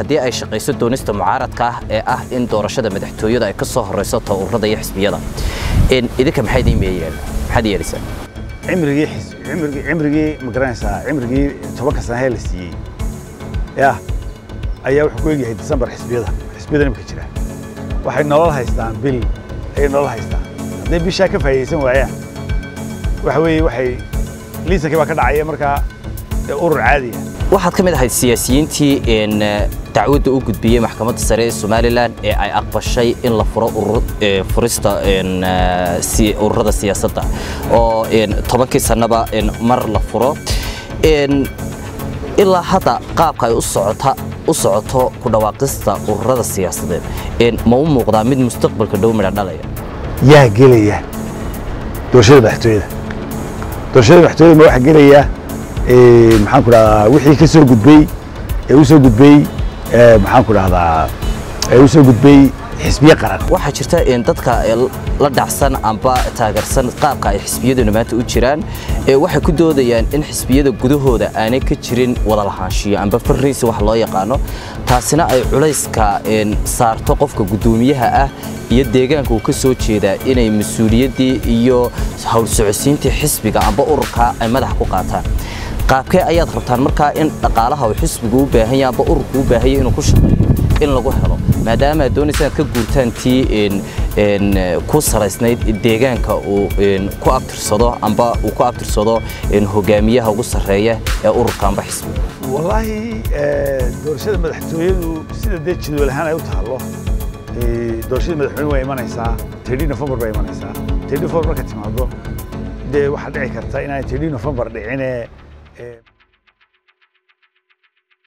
haddii ay shaqayso doonista mucaaradka ah ee ah in doorashada madaxtooyada ay ka soo horeyso towrada iyo xisbiyada idinka maxay idiin meeyeen maxaad yeelaysaa cimrigii cimrigii cimrigii ma garanaysaa cimrigii tobanka sanahee la siiyey yah ayaa wuxuu ku egyahay disembar xisbiyada xisbiyada imika jira waxay nolol haystaan bil ayay nolol haystaan hadday bishaa ka faa'idaysan waayaan waxa weeye waxay liisankii baa ka dhacaya markaa urur caadiya waxaad ka mid ahayd siyaasiyiintii dacwadda u gudbiyey maxkamadda sare ee somalilan ee ay aqbashay in la furo furista ururada siyaasadda oo tobankii sannaba mar la furo ilaa hadda qaabka ay u socoto ku dhawaaqista ururada siyaasadeed ma u muuqdaa mid mustaqbalka dhow midha dhalaya yaa gelaya doorashada madaxtooyada doorashada madaxtooyada ma waxaa gelaya maxaan ku dhahdaa wixii ka soo gudbay ee u soo gudbay maxaan ku dhahdaa ee u soo gudbay xisbiye qaran waxaa jirta dadka la dhacsan amba taageersan qaabka ay xisbiyaduna maanta u jiraan waxay ku doodayaan in xisbiyada gudahooda aanay ka jirin wada lahaanshiyo amba farriisi wax loo yaqaano taasina ay culayska saarto qofka guddoomiyaha ah iyo deegaanka uu ka soo jeedaa inay mas-uuliyaddii iyo howl socodsiintii xisbiga amba ururka ay madaxa ku qaataan qaabkee ayaad rabtaan markaa in dhaqaalaha uu xisbigu u baahan yahay amba ururku u baahan yahay inuu ku shaqeeyo in lagu helo maadaama aad doonaysa inaad ka guurtaan tii ku salaysnayd deegaanka uu ku abtirsado amba uu ku abtirsado hogaamiyaha ugu sarreeya ee ururka amba xisbiga wallaahi doorashada madaxtooyadu sida dee jadwal ahaan ay u tahallo doorashada madaxweyne waa imanaysaa tedhi nofembar baa imanaysaa tedhi nofembar marka timaado dee waxaa dhici karta inaan tedhi nofembar dhicine